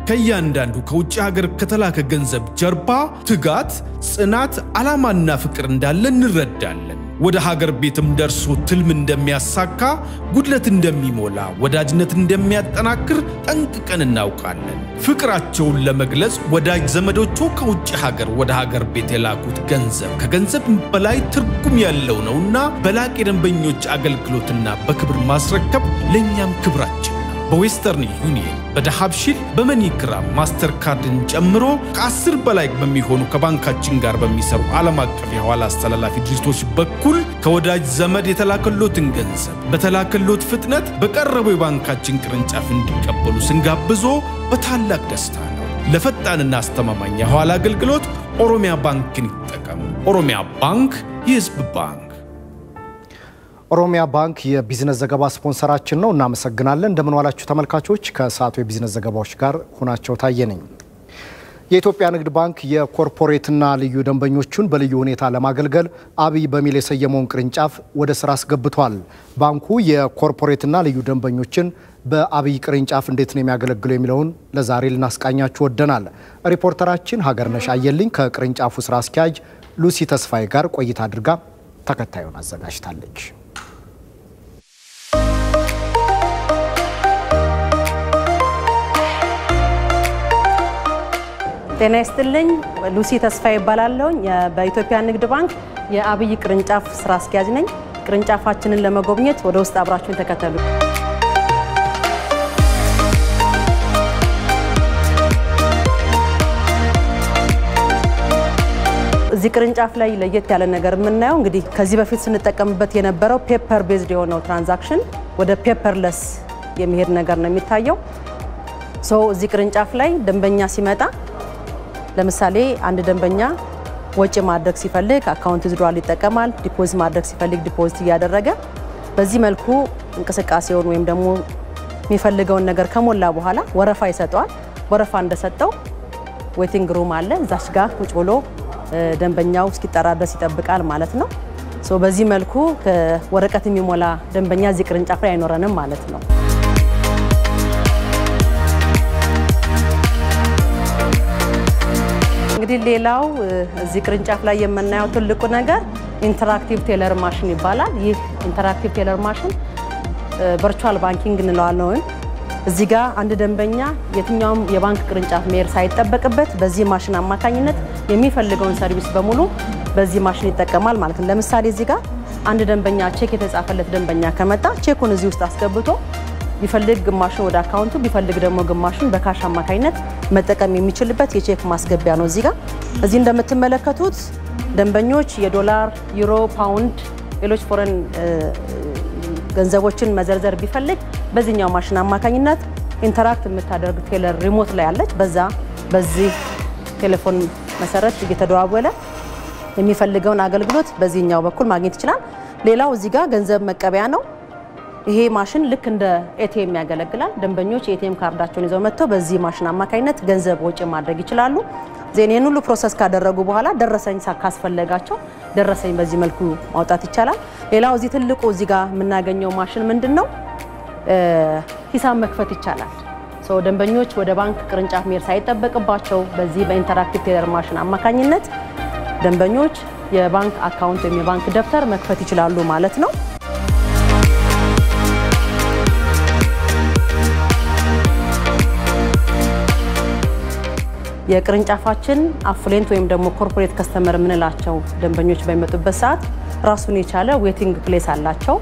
ከእያንዳንዱ ከውጭ ሀገር ከተላከ ገንዘብ ጀርባ ትጋት፣ ጽናት፣ ዓላማና ፍቅር እንዳለ እንረዳለን። ወደ ሀገር ቤትም ደርሶ ትልም እንደሚያሳካ፣ ጉድለት እንደሚሞላ፣ ወዳጅነት እንደሚያጠናክር ጠንቅቀን እናውቃለን። ፍቅራቸውን ለመግለጽ ወዳጅ ዘመዶቹ ከውጭ ሀገር ወደ ሀገር ቤት የላኩት ገንዘብ ከገንዘብ በላይ ትርጉም ያለው ነውና በላቅ የደንበኞች አገልግሎትና በክብር ማስረከብ ለእኛም ክብራችን ነው። በዌስተርን ዩኒየን፣ በዳሃብሺል፣ በመኒግራም ማስተር ካርድን ጨምሮ ከአስር በላይ በሚሆኑ ከባንካችን ጋር በሚሰሩ ዓለም አቀፍ የኋላ አስተላላፊ ድርጅቶች በኩል ከወዳጅ ዘመድ የተላከሎትን ገንዘብ በተላከሎት ፍጥነት በቀረበው የባንካችን ቅርንጫፍ እንዲቀበሉ ስንጋብዞ በታላቅ ደስታ ነው። ለፈጣንና አስተማማኝ የኋላ አገልግሎት ኦሮሚያ ባንክን ይጠቀሙ። ኦሮሚያ ባንክ የሕዝብ ባንክ። ኦሮሚያ ባንክ የቢዝነስ ዘገባ ስፖንሰራችን ነው። እናመሰግናለን። እንደምን ዋላችሁ ተመልካቾች። ከሰዓቱ የቢዝነስ ዘገባዎች ጋር ሁናቸው ታየ ነኝ። የኢትዮጵያ ንግድ ባንክ የኮርፖሬትና ልዩ ደንበኞቹን በልዩ ሁኔታ ለማገልገል አብይ በሚል የሰየመውን ቅርንጫፍ ወደ ስራ አስገብቷል። ባንኩ የኮርፖሬትና ልዩ ደንበኞችን በአብይ ቅርንጫፍ እንዴት ነው የሚያገለግለው የሚለውን ለዛሬ ልናስቃኛችሁ ወደናል። ሪፖርተራችን ሀገርነሽ አየልኝ ከቅርንጫፉ ስራ አስኪያጅ ሉሲ ተስፋዬ ጋር ቆይታ አድርጋ ተከታዩን አዘጋጅታለች። ጤና ይስጥልኝ። ሉሲ ተስፋ ይባላለሁኝ። በኢትዮጵያ ንግድ ባንክ የአብይ ቅርንጫፍ ስራ አስኪያጅ ነኝ። ቅርንጫፋችንን ለመጎብኘት ወደ ውስጥ አብራችሁን ተከተሉ። እዚህ ቅርንጫፍ ላይ ለየት ያለ ነገር የምናየው እንግዲህ ከዚህ በፊት ስንጠቀምበት የነበረው ፔፐር ቤዝድ የሆነው ትራንዛክሽን ወደ ፔፐርለስ የሚሄድ ነገር ነው የሚታየው። ሶ እዚህ ቅርንጫፍ ላይ ደንበኛ ሲመጣ ለምሳሌ አንድ ደንበኛ ወጪ ማድረግ ሲፈልግ አካውንት ዝዷል ይጠቀማል። ዲፖዚት ማድረግ ሲፈልግ ዲፖዚት እያደረገ በዚህ መልኩ እንቅስቃሴውን ወይም ደግሞ የሚፈልገውን ነገር ከሞላ በኋላ ወረፋ ይሰጠዋል። ወረፋ እንደሰጠው ዌቲንግ ሩም አለ። እዛች ጋር ቁጭ ብሎ ደንበኛው እስኪጠራ ድረስ ይጠብቃል ማለት ነው። ሶ በዚህ መልኩ ወረቀት የሚሞላ ደንበኛ እዚህ ቅርንጫፍ ላይ አይኖረንም ማለት ነው። እንግዲህ ሌላው እዚህ ቅርንጫፍ ላይ የምናየው ትልቁ ነገር ኢንተራክቲቭ ቴለር ማሽን ይባላል። ይህ ኢንተራክቲቭ ቴለር ማሽን ቨርቹዋል ባንኪንግ እንለዋለን። ወይም እዚህ ጋር አንድ ደንበኛ የትኛውም የባንክ ቅርንጫፍ መሄድ ሳይጠበቅበት በዚህ ማሽን አማካኝነት የሚፈልገውን ሰርቪስ በሙሉ በዚህ ማሽን ይጠቀማል ማለት ነው። ለምሳሌ እዚህ ጋር አንድ ደንበኛ ቼክ የተጻፈለት ደንበኛ ከመጣ ቼኩን እዚህ ውስጥ አስገብቶ ቢፈልግ ግማሹን ወደ አካውንቱ ቢፈልግ ደግሞ ግማሹን በካሽ አማካኝነት መጠቀም የሚችልበት የቼክ ማስገቢያ ነው። እዚህ ጋር እዚህ እንደምትመለከቱት ደንበኞች የዶላር፣ ዩሮ፣ ፓውንድ፣ ሌሎች ፎረን ገንዘቦችን መዘርዘር ቢፈልግ በዚህኛው ማሽን አማካኝነት ኢንተራክት የምታደርግ ቴለር ሪሞት ላይ ያለች በዛ በዚህ ቴሌፎን መሰረት እየተደዋወለ የሚፈልገውን አገልግሎት በዚህኛው በኩል ማግኘት ይችላል። ሌላው እዚህ ጋር ገንዘብ መቀበያ ነው። ይሄ ማሽን ልክ እንደ ኤቲኤም ያገለግላል። ደንበኞች የኤቲኤም ካርዳቸውን ይዘው መጥተው በዚህ ማሽን አማካኝነት ገንዘብ ወጪ ማድረግ ይችላሉ። ዜን ይህን ሁሉ ፕሮሰስ ካደረጉ በኋላ ደረሰኝ ካስፈለጋቸው ደረሰኝ በዚህ መልኩ ማውጣት ይቻላል። ሌላው እዚህ ትልቁ እዚህ ጋር የምናገኘው ማሽን ምንድን ነው? ሂሳብ መክፈት ይቻላል። ደንበኞች ወደ ባንክ ቅርንጫፍ መሄድ ሳይጠበቅባቸው በዚህ በኢንተራክቲቭ ቴለር ማሽን አማካኝነት ደንበኞች የባንክ አካውንት ወይም የባንክ ደብተር መክፈት ይችላሉ ማለት ነው። የቅርንጫፋችን አፍሌንት ወይም ደግሞ ኮርፖሬት ከስተመር የምንላቸው ደንበኞች በሚመጡበት ሰዓት ራሱን የቻለ ዌቲንግ ፕሌስ አላቸው።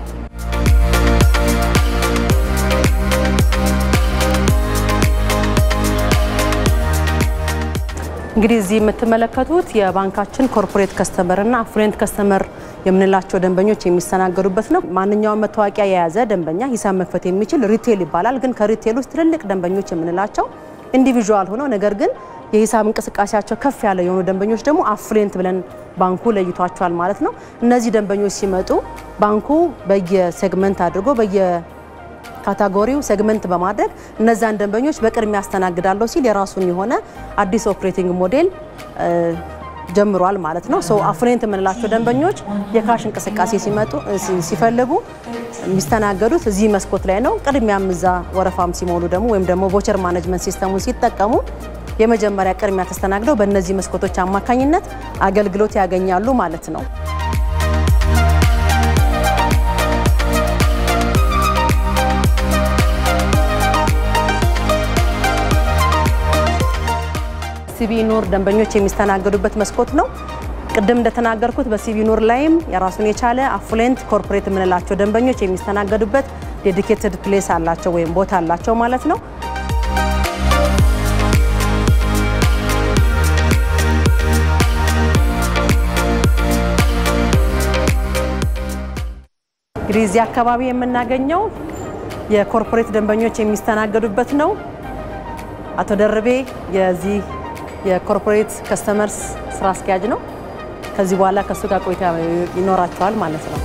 እንግዲህ እዚህ የምትመለከቱት የባንካችን ኮርፖሬት ከስተመር እና አፍሉዌንት ከስተመር የምንላቸው ደንበኞች የሚስተናገዱበት ነው። ማንኛውም መታወቂያ የያዘ ደንበኛ ሂሳብ መክፈት የሚችል ሪቴል ይባላል። ግን ከሪቴል ውስጥ ትልልቅ ደንበኞች የምንላቸው ኢንዲቪዥዋል ሆነው ነገር ግን የሂሳብ እንቅስቃሴያቸው ከፍ ያለ የሆኑ ደንበኞች ደግሞ አፍሉዌንት ብለን ባንኩ ለይቷቸዋል ማለት ነው። እነዚህ ደንበኞች ሲመጡ ባንኩ በየሴግመንት አድርጎ በየ ካታጎሪው ሴግመንት በማድረግ እነዛን ደንበኞች በቅድሚያ ያስተናግዳለሁ ሲል የራሱን የሆነ አዲስ ኦፕሬቲንግ ሞዴል ጀምሯል ማለት ነው። ሰው አፍሉዌንት የምንላቸው ደንበኞች የካሽ እንቅስቃሴ ሲመጡ ሲፈልጉ የሚስተናገዱት እዚህ መስኮት ላይ ነው። ቅድሚያም እዛ ወረፋም ሲሞሉ ደግሞ ወይም ደግሞ ቮቸር ማኔጅመንት ሲስተሙን ሲጠቀሙ የመጀመሪያ ቅድሚያ ተስተናግደው በእነዚህ መስኮቶች አማካኝነት አገልግሎት ያገኛሉ ማለት ነው። ሲቢ ኑር ደንበኞች የሚስተናገዱበት መስኮት ነው። ቅድም እንደተናገርኩት በሲቢ ኑር ላይም የራሱን የቻለ አፍሉዌንት ኮርፖሬት የምንላቸው ደንበኞች የሚስተናገዱበት ዴዲኬትድ ፕሌስ አላቸው ወይም ቦታ አላቸው ማለት ነው። እንግዲህ እዚህ አካባቢ የምናገኘው የኮርፖሬት ደንበኞች የሚስተናገዱበት ነው። አቶ ደርቤ የዚህ የኮርፖሬት ከስተመርስ ስራ አስኪያጅ ነው። ከዚህ በኋላ ከእሱ ጋር ቆይታ ይኖራቸዋል ማለት ነው።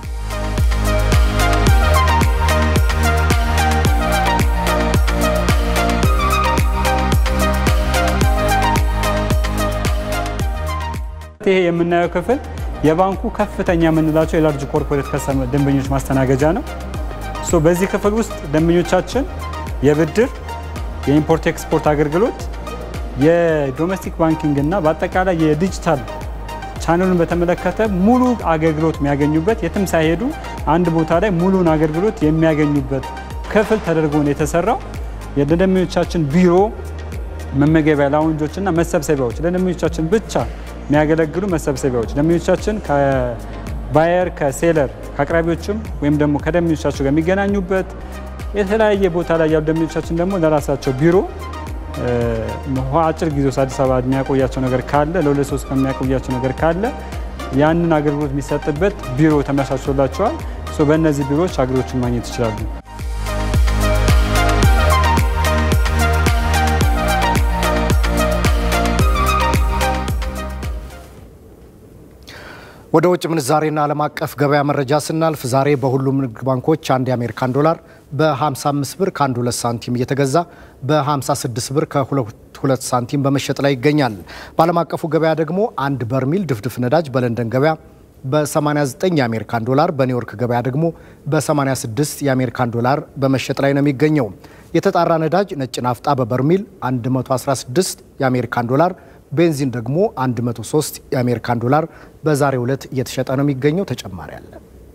ይሄ የምናየው ክፍል የባንኩ ከፍተኛ የምንላቸው የላርጅ ኮርፖሬት ደንበኞች ማስተናገጃ ነው። ሶ በዚህ ክፍል ውስጥ ደንበኞቻችን የብድር የኢምፖርት ኤክስፖርት አገልግሎት የዶሜስቲክ ባንኪንግ እና በአጠቃላይ የዲጂታል ቻነሉን በተመለከተ ሙሉ አገልግሎት የሚያገኙበት የትም ሳይሄዱ አንድ ቦታ ላይ ሙሉን አገልግሎት የሚያገኙበት ክፍል ተደርጎ ነው የተሰራው። የደንበኞቻችን ቢሮ፣ መመገቢያ ላውንጆች እና መሰብሰቢያዎች ለደንበኞቻችን ብቻ የሚያገለግሉ መሰብሰቢያዎች ደንበኞቻችን ከባየር ከሴለር ከአቅራቢዎችም ወይም ደግሞ ከደንበኞቻቸው ጋር የሚገናኙበት የተለያየ ቦታ ላይ ያሉ ደንበኞቻችን ደግሞ ለራሳቸው ቢሮ አጭር ጊዜ ውስጥ አዲስ አበባ የሚያቆያቸው ነገር ካለ ለሁለት ሶስት ቀን የሚያቆያቸው ነገር ካለ ያንን አገልግሎት የሚሰጥበት ቢሮ ተመቻችቶላቸዋል። በእነዚህ ቢሮዎች አገልግሎችን ማግኘት ይችላሉ። ወደ ውጭ ምንዛሬና ዓለም አቀፍ ገበያ መረጃ ስናልፍ ዛሬ በሁሉም ንግድ ባንኮች አንድ የአሜሪካን ዶላር በ55 ብር ከ12 ሳንቲም እየተገዛ በ56 ብር ከ22 ሳንቲም በመሸጥ ላይ ይገኛል። በዓለም አቀፉ ገበያ ደግሞ አንድ በርሚል ድፍድፍ ነዳጅ በለንደን ገበያ በ89 የአሜሪካን ዶላር በኒውዮርክ ገበያ ደግሞ በ86 የአሜሪካን ዶላር በመሸጥ ላይ ነው የሚገኘው። የተጣራ ነዳጅ ነጭ ናፍጣ በበርሚል 116 የአሜሪካን ዶላር ቤንዚን ደግሞ 103 የአሜሪካን ዶላር በዛሬው ዕለት እየተሸጠ ነው የሚገኘው። ተጨማሪ አለ።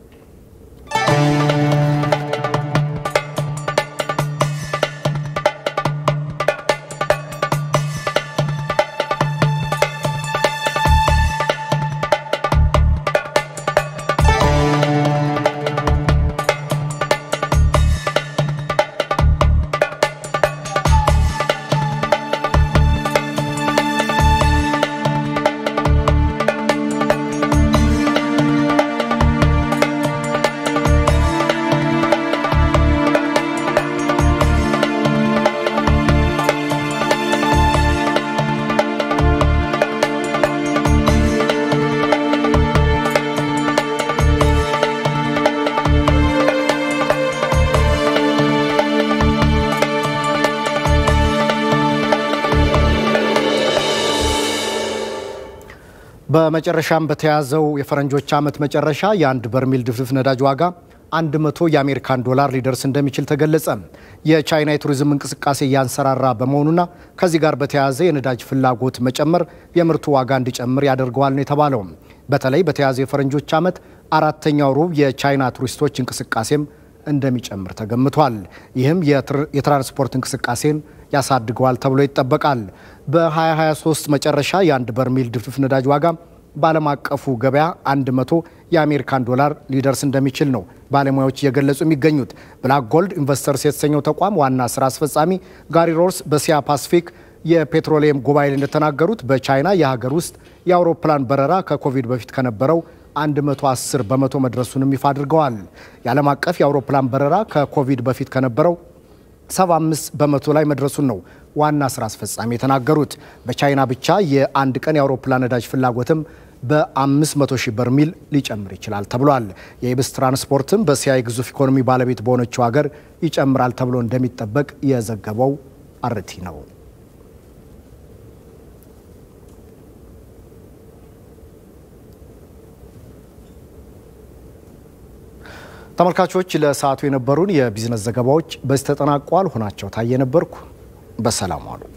በመጨረሻም በተያዘው የፈረንጆች ዓመት መጨረሻ የአንድ በርሜል ድፍድፍ ነዳጅ ዋጋ 100 የአሜሪካን ዶላር ሊደርስ እንደሚችል ተገለጸ። የቻይና የቱሪዝም እንቅስቃሴ እያንሰራራ በመሆኑና ከዚህ ጋር በተያያዘ የነዳጅ ፍላጎት መጨመር የምርቱ ዋጋ እንዲጨምር ያደርገዋል ነው የተባለው። በተለይ በተያዘው የፈረንጆች ዓመት አራተኛው ሩብ የቻይና ቱሪስቶች እንቅስቃሴም እንደሚጨምር ተገምቷል። ይህም የትራንስፖርት እንቅስቃሴን ያሳድገዋል ተብሎ ይጠበቃል። በ2023 መጨረሻ የአንድ በርሜል ድፍድፍ ነዳጅ ዋጋ በዓለም አቀፉ ገበያ 100 የአሜሪካን ዶላር ሊደርስ እንደሚችል ነው ባለሙያዎች እየገለጹ የሚገኙት። ብላክ ጎልድ ኢንቨስተርስ የተሰኘው ተቋም ዋና ስራ አስፈጻሚ ጋሪ ሮርስ በሲያ ፓሲፊክ የፔትሮሊየም ጉባኤ እንደተናገሩት በቻይና የሀገር ውስጥ የአውሮፕላን በረራ ከኮቪድ በፊት ከነበረው 110 በመቶ መድረሱንም ይፋ አድርገዋል። የዓለም አቀፍ የአውሮፕላን በረራ ከኮቪድ በፊት ከነበረው 75 በመቶ ላይ መድረሱን ነው ዋና ስራ አስፈጻሚ የተናገሩት። በቻይና ብቻ የአንድ ቀን የአውሮፕላን ነዳጅ ፍላጎትም በ500 ሺህ በርሚል ሊጨምር ይችላል ተብሏል። የኢብስ ትራንስፖርትም በእስያ የግዙፍ ኢኮኖሚ ባለቤት በሆነችው ሀገር ይጨምራል ተብሎ እንደሚጠበቅ የዘገበው አርቲ ነው። ተመልካቾች ለሰዓቱ የነበሩን የቢዝነስ ዘገባዎች በዚህ ተጠናቋል። ሆናቸው ታየ ነበርኩ። በሰላም ዋሉ።